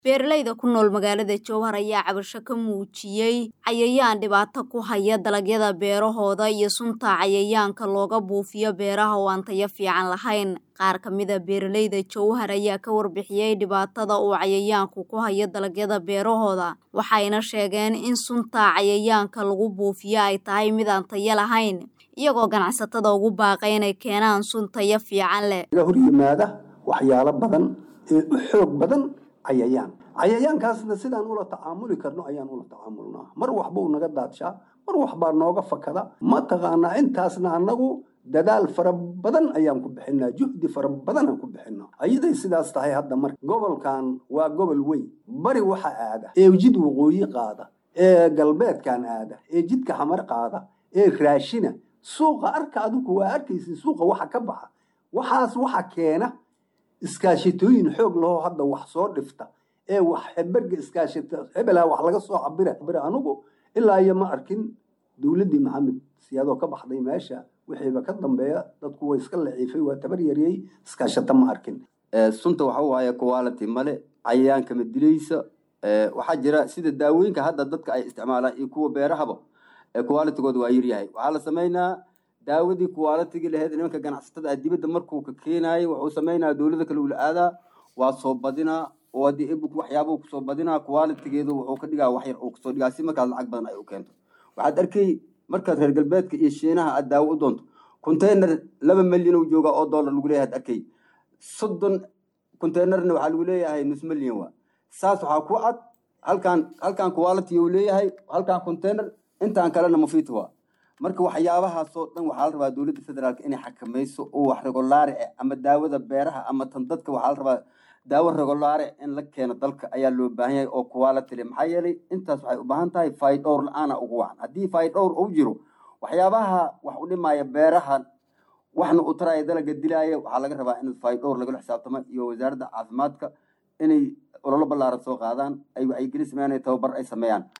Beeralayda ku nool magaalada Jowhar ayaa cabasho ka muujiyay cayayaan dhibaato ku haya dalagyada beerahooda iyo sunta cayayaanka looga buufiyo beeraha oo aan tayo fiican lahayn. Qaar ka mid ah beeralayda Jowhar ayaa ka warbixiyay dhibaatada uu cayayaanku ku hayo dalagyada beerahooda, waxayna sheegeen in sunta cayayaanka lagu buufiyo ay tahay mid aan tayo lahayn, iyagoo ganacsatada ugu baaqay inay keenaan sun tayo fiican leh. laga hor yimaada waxyaalo badan ee u xoog badan cayayaan cayayaankaasna sidaan ula tacaamuli karno ayaan ula tacaamulnaa mar waxbuu naga daadshaa mar waxbaa nooga fakada mataqaanaa intaasna annagu dadaal fara badan ayaan ku bixinaa juhdi fara badanaan ku bixinaa ayaday sidaas tahay hadda marka gobolkan waa gobol weyn bari waxa aada ee jid waqooyi qaada ee galbeedkan aada ee jidka xamar qaada ee raashina suuqa arka adigu waa arkaysin suuqa waxa ka baxa waxaas waxa keena iskaashitooyin xoog lahoo hadda wax soo dhifta ee wax heberga iskaashita hebelaa wax laga soo cabira cabira anugu ilaa iyo ma arkin dowladdii maxamed siyaadoo ka baxday meesha wixiiba ka dambeeya dadku way iska laciifay waa tabar yariyey iskaashata ma arkin sunta waxa waaye quality male cayayaanka ma dilaysa waxaa jira sida daawooyinka hadda dadka ay isticmaalaan iyo kuwa beerahaba qualitygooda waa yaryahay waxaa la sameynaa daawadii qualitygii lahayd nimanka ganacsatada ah dibadda markuu ka keenaayay wuxuu sameynaa dowlada kale ula aadaa waa soo badinaa oo haddii ebuk waxyaabuu kusoo badinaa qualitygeedu wuxuu ka dhigaa wax yar uu kasoo dhigaa si markaas lacag badan ay u keento waxaad arkay markaad reer galbeedka iyo shiinaha aad daawo u doonto container laba milyan uu joogaa oo dollar lagu leeyahay ad arkay soddon containerna waxaa lagu leeyahay nus milyan waa saas waxaa ku cad halkaan halkaan quality uu leeyahay halkaan container intaan kalena mufiit waa marka waxyaabahaasoo dhan waxaa la rabaa dowladda federaalka inay xakamayso oo wax regolaare ah ama daawada beeraha ama tan dadka waxaa la rabaa daawo regolaare in la keeno dalka ayaa loo baahan yahay oo quality leh maxaa yeelay intaas waxay u baahan tahay faydhowr la-aana ugu wacan haddii faydhowr uu jiro waxyaabaha wax u dhimaya beeraha waxna u taraya dalaga dilaya waxaa laga rabaa in faydhowr lagala xisaabtamo iyo wasaaradda caafimaadka inay ololo ballaaran soo qaadaan ay wacyigelin sameeyaan tababar ay sameeyaan